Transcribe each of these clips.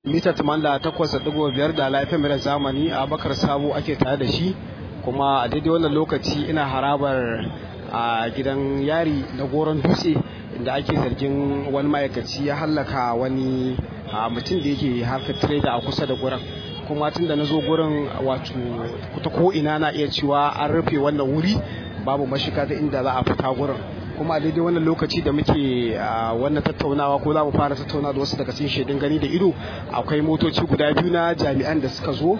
mita 88.5 da laifin mai zamani a bakar sabo ake tare da shi kuma a daidai wannan lokaci ina harabar a gidan yari na goron dutse inda ake zargin wani ma'aikaci ya hallaka wani mutum da yake harkar trader a kusa da gurin kuma tun da na zo gurin wato ta ko ina na iya cewa an rufe wannan wuri babu mashiga ta inda za a fita gurin kuma a daidai wannan lokaci da muke wannan tattaunawa ko za mu fara tattauna da wasu daga cikin shaidun gani da ido akwai motoci guda biyu na jami'an da suka zo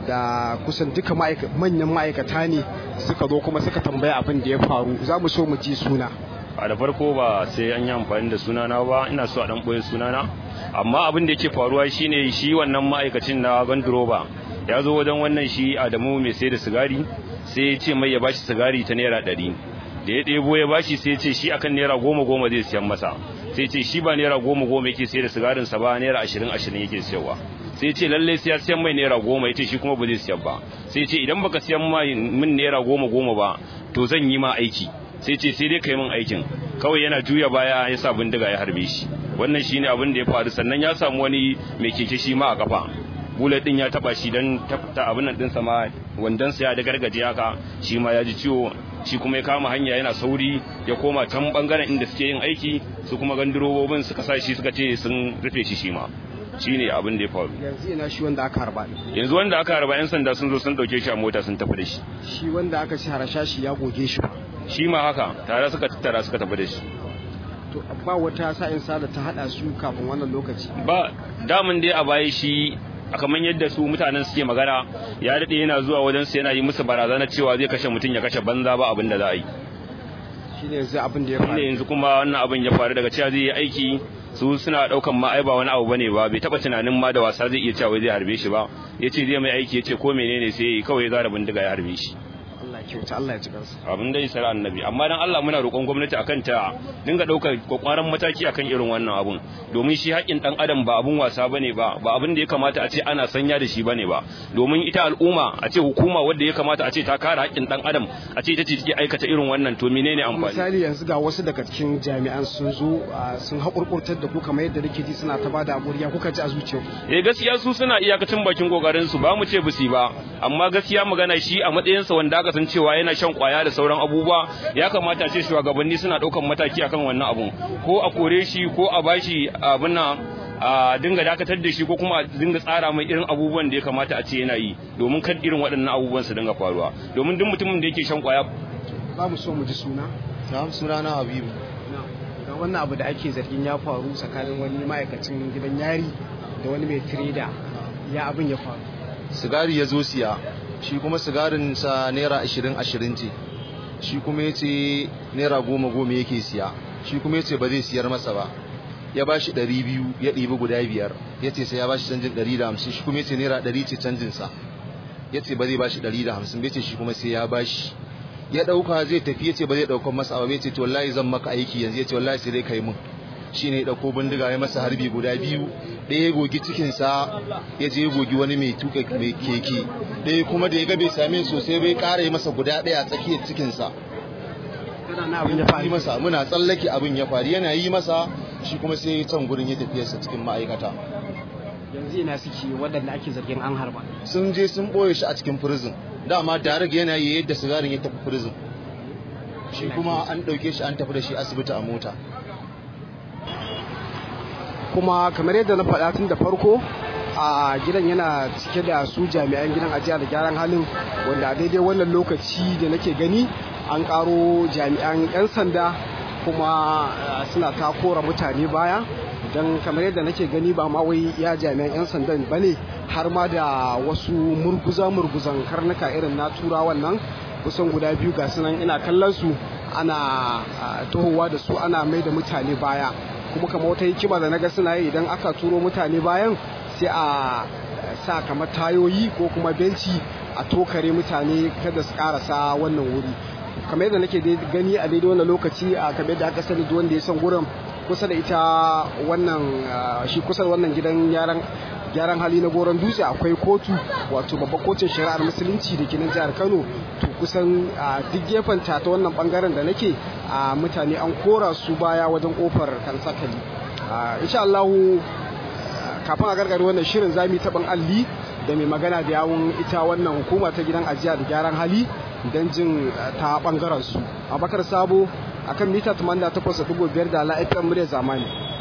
da kusan duka manyan ma'aikata ne suka zo kuma suka tambaya abin da ya faru za mu so mu ji suna a da farko ba sai an yi amfani da sunana ba ina so a dan boye sunana amma abin da yake faruwa shine shi wannan ma'aikacin na ganduroba ya zo wajen wannan shi Adamu mai sai da sigari sai ya ce mai ya bashi sigari ta naira ɗari da ya ɗebo ya bashi sai ya ce shi akan naira goma goma zai siyan masa sai ce shi ba naira goma goma yake sai da sigarin sa ba naira ashirin ashirin yake siyarwa sai ce lallai sai ya siyan mai naira goma ya ce shi kuma ba zai siyan ba sai ce idan baka siyan min naira goma goma ba to zan yi ma aiki sai ce sai dai kai min aikin kawai yana juya baya ya sa bindiga ya harbe shi wannan shine abin da ya faru sannan ya samu wani mai keke shi ma a kafa bullet din ya taba shi dan ta abin nan dinsa ma wandan sa ya da gargaje haka shi ma ya ji ciwo shi kuma ya kama hanya yana sauri ya koma can bangaren inda suke yin aiki su kuma gandirobobin suka sa shi suka ce sun rufe shi shi ma shine abin da ya faru yanzu ina shi wanda aka harba yanzu wanda aka harba yan sanda sun zo sun dauke shi a mota sun tafi da shi shi wanda aka ci harasha shi ya goge shi shi ma haka tare suka tattara suka tafi da shi to ba wata sa'in sa da ta hada su kafin wannan lokaci ba damun dai a baya shi a kamar yadda su mutanen suke magana ya daɗe yana zuwa wajen su yana yi musu barazana cewa zai kashe mutum ya kashe banza ba abin da za a yi shine yanzu abin da ya faru yanzu kuma wannan abin ya faru daga cewa zai yi aiki su suna daukan ma ai ba wani abu bane ba bai taba tunanin ma da wasa zai iya cewa zai harbe shi ba yace zai mai aiki yace ko menene sai kawai ya zara bindiga ya harbe shi Allah kyauta Allah ya ci kansa abin da isar annabi amma dan Allah muna roƙon gwamnati akan ta dinga daukar kwakwaran mataki akan irin wannan abun domin shi haƙin dan adam ba abun wasa bane ba ba abin da ya kamata a ce ana sanya da shi bane ba domin ita al'umma a ce hukuma wanda ya kamata a ce ta kare haƙin dan adam a ce ita ce take aikata irin wannan to menene amfani misali yanzu ga wasu daga cikin jami'an sun zo sun haƙurƙurtar da ku kamar yadda nake ji suna ta bada aburiya kuka ji a zuciyarku eh gaskiya su suna iyakacin bakin kokarin su ba mu ce bisi ba amma gaskiya magana shi a matsayinsa wanda aka san cewa yana shan kwaya da sauran abubuwa ya kamata ce shugabanni suna daukan mataki akan wannan abun ko a kore shi ko a bashi abin nan a dinga dakatar da shi ko kuma a dinga tsara mai irin abubuwan da ya kamata a ce yana yi domin kan irin waɗannan abubuwan su dinga faruwa domin duk mutumin da yake shan kwaya ba mu so mu ji suna na'am suna na habibu ga wannan abu da ake zargin ya faru tsakanin wani ma'aikacin gidan yari da wani mai tireda ya abin ya faru sigari ya zo siya shi kuma sigarin sa naira ashirin ashirin ce shi kuma ya ce naira goma goma yake siya shi kuma ya ce ba zai siyar masa ba ya ba shi ɗari biyu ya ɗibi guda biyar ya ce sai ya ba shi canjin ɗari da hamsin shi kuma ya ce naira ɗari ce canjinsa ya ce ba zai ba shi ɗari da hamsin bai ce shi kuma sai ya ba shi ya ɗauka zai tafi ya ce ba zai ɗaukan masa ba bai ce to wallahi zan maka aiki yanzu ya ce wallahi sai dai kai mun shi ne ya ɗauko bindiga ya masa harbi guda biyu ɗaya ya gogi cikinsa ya je ya gogi wani mai tuka mai keke ɗaya kuma da ya ga bai same sosai bai ƙara yi masa guda ɗaya a tsakiyar cikinsa yi masa muna tsallake abin ya faru yana yi masa shi kuma sai ya can gurin ya tafiyarsa cikin ma'aikata yanzu ina suke waɗanda ake zargin an harba sun je sun ɓoye shi a cikin prison dama darag yana yi yadda sigarin ya tafi prison shi kuma an ɗauke shi an tafi da shi asibiti a mota kuma kamar yadda na faɗa tun da farko a gidan yana cike da su jami'an gidan ajiya da gyaran halin wanda a daidai wannan lokaci da nake gani an karo jami'an 'yan sanda kuma suna ta kora mutane baya don kamar yadda nake gani ba ma wai ya jami'an 'yan sandan ba ne har ma da wasu murguza-murguzan karnuka irin na turawan nan kusan guda biyu ga sunan ina kallon su ana tohowa da su ana mai da mutane baya kuma kama wata hikima da naga suna yi idan aka turo mutane bayan sai a sa kamar tayoyi ko kuma benci a tokare mutane kada su karasa wannan wuri kamar yadda nake gani a daidai wannan lokaci a kamar yadda aka sani wanda ya san gurin kusa da ita wannan shi kusa da wannan gidan yaran gyaran hali na goron dutse akwai kotu wato babban kotun shari'ar musulunci da ke nan jihar kano to kusan duk gefen ta ta wannan bangaren da nake a mutane an kora su baya wajen kofar kansakali insha Allahu kafin a gargare wannan shirin zamu taɓin alli da mai magana da yawun ita wannan hukuma ta gidan ajiya da gyaran hali don jin ta bangaren su abakar sabo akan mita 88.5 da la'afiyar murya zamani